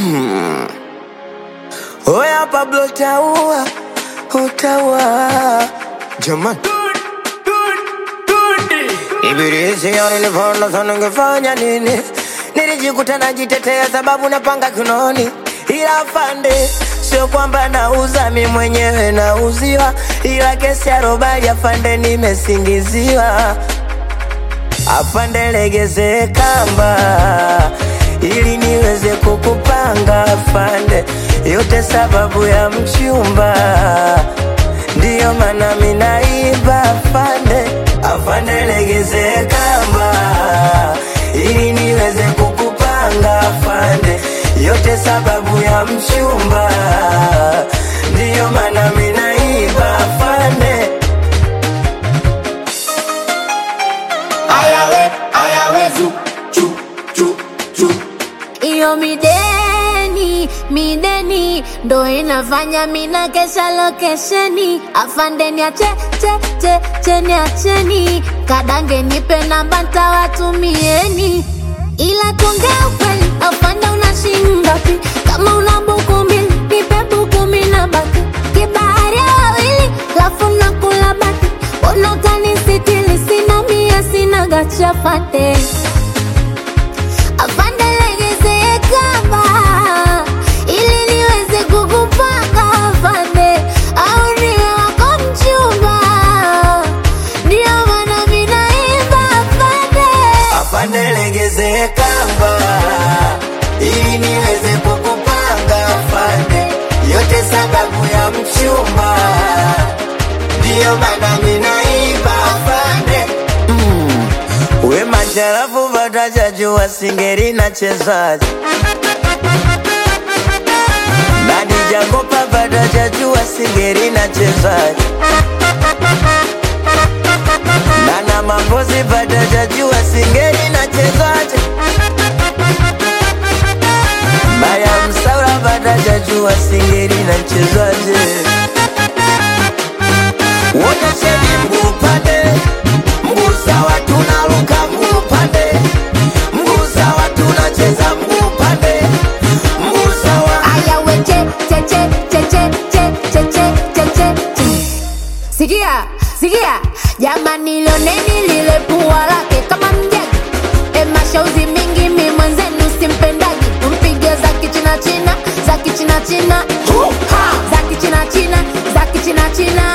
Oya Pablo utaua, utaua jamani. Ibilisi nilivona sana ningefanya nini? Nilijikuta najitetea sababu napanga kinoni, ila afande, sio kwamba nauza mi mwenyewe nauziwa, ila kesi ya robali afande, nimesingiziwa. Afande, legeze kamba ili niweze kukupanga afande, yote sababu ya mchumba, ndiyo maana minaiba afande. Afande, legeze kamba ili niweze kukupanga afande, yote sababu ya mchumba, ndiyo maana minaiba afande. Ayawe, ayawe, zu, chu, chu, chu. Iyo mideni, mideni ndo inafanya mina kesha lokesheni. Afande niache, che, che, che niacheni. Kadange nipe namba ntawatumieni. Ila tuongea ukweli, afande una shilingi ngapi? Kama una buku mbili, nipe buku mbili na baki. Kibahari ya wawili, lafu nakula baki. Mbona utanisitiri? Sina mia, sina gacha fate. Afande legeze kamba ili niweze kukupanga afande, au niwe wako mchumba, ndio maana mimi naimba afande. Afande legeze kamba ili niweze kukupanga afande, yote sababu ya mchumba, ndiyo maana minaiba afande. Mm. We macharafu vatajajua singeri na chezaji nani jakopa vatajajua singeri na chezaji Nana mapozi vatajajua singeri na chezaji Maya msaura vatajajua singeri na chezaji Wonyesheni mguu pande mguu sawa tunaruka mguu pande mguu sawa tunacheza mguu pande mguu sawa Aya we che che che che che che che che che che che. Sikia, sikia, jamani lioneni lile pua lake kama mjagi. E mashauzi mingi mi mwenzenu simpendagi. Mpige za kichina china, za kichina china. Ha! Za kichina china, za kichina china.